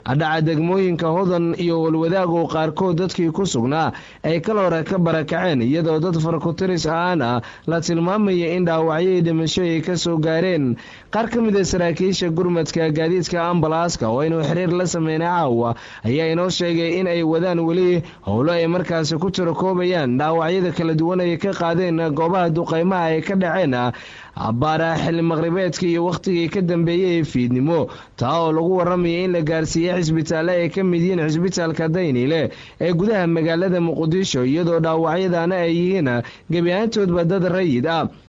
dhaca degmooyinka hodan iyo walwadaag oo qaarkood dadkii ku sugnaa ay kal hore ka barakaceen iyadoo dad farkutiris ahaan ah la tilmaamaya in dhaawacyadii dhimasho ay ka soo gaareen qaar ka mid a saraakiisha gurmadka gaadiidka ambalaaska oo aynu xiriir la sameynay caawa ayaa inoo sheegay in ay wadaan weli howlo ay markaasi ku tirakoobayaan dhaawacyada kala duwan ay ka qaadeen goobaha duqaymaha ay ka dhaceen abbaara xilli maqribeedka iyo wakhtigii ka dambeeyey ee fiidnimo taa oo lagu warramaya in la gaarsiiyey xisbitaalle ay ka mid yihiin xisbitaalka dayniile ee gudaha magaalada muqdisho iyadoo dhaawacyadaana ay yihiin gebi ahaantoodba dad rayid ah